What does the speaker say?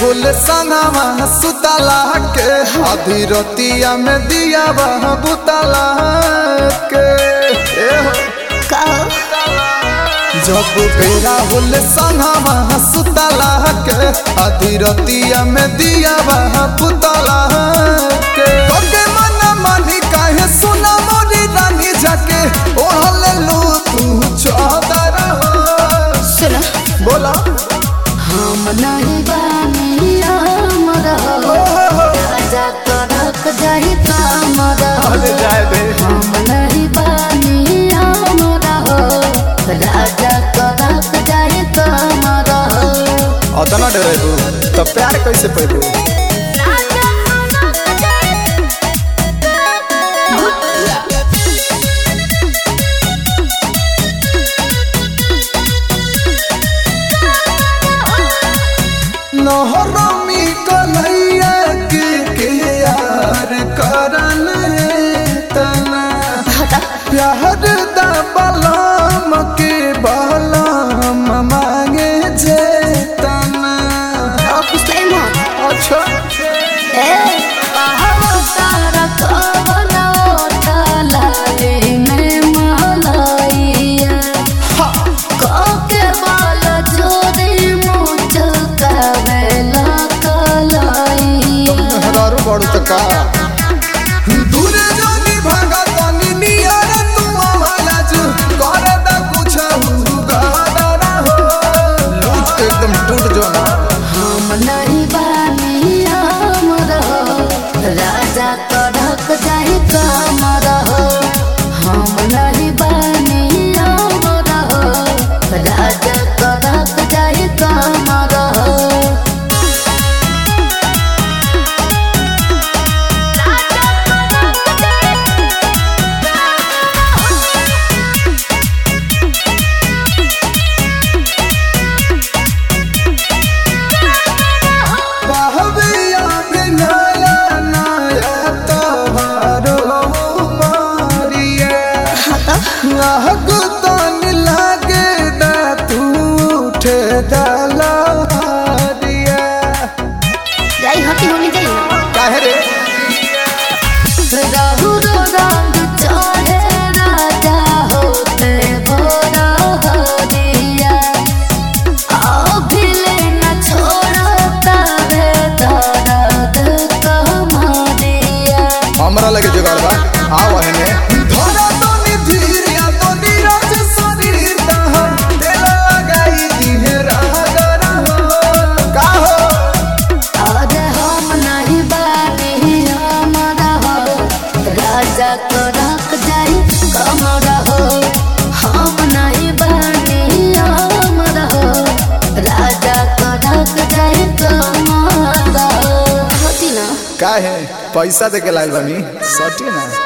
राहुल संगवा सुतला के आधी रतिया में दिया बह बुतला के ए हो। का जब बेरा होल संगवा सुतला के आधी रतिया में दिया बह बुतला के ओके मन मानी काहे सुना मोरी रानी जाके ओढ़ले लू तू चादर हो। सुन बोला हम नहीं बानी अमर हो राजा करक जाहि कामर अरे जाए दे हम नहीं बानी अमर हो राजा करक जाहि कामर अतना डरेबू तो प्यार कैसे पैबू नहरमी कन्हैया के के यार करन तना प्यार दा बलम के बलम मांगे जे तना अच्छा हरारू बड़ू तो का दूरे जानी भागा तानी नियर तू आवाला जू करे दा कुछ गाना हो लूच के एकदम टूट जो ना राजा कड़क जाहि कमर हो हम नहीं बानी अमर हो राजा कड़क जाहि कमर हो बहबिया बिनाया नाया तोहारो मारिया आहक तन लागे दा तू उठे दला हारिया जाई हटी होनी जाई काहे रे रहु रो रंग चढ़े राजा होते भोरा हरिया अभिले न छोड़ता रे दर्द कमरिया हमरा लगे जुगाड़ बा आव हने धरा तो निधीरिया तो नीरज शरीर तहर दिल लगाई दिहे रागरा हो का हो अरे हम नहीं बानी हमारा हो राजा को रख जाई कमरा हो हम नहीं बानी हमारा हो राजा को रख जाई कमरा हो होती ना काहे पैसा दे के लाइल बानी सटी ना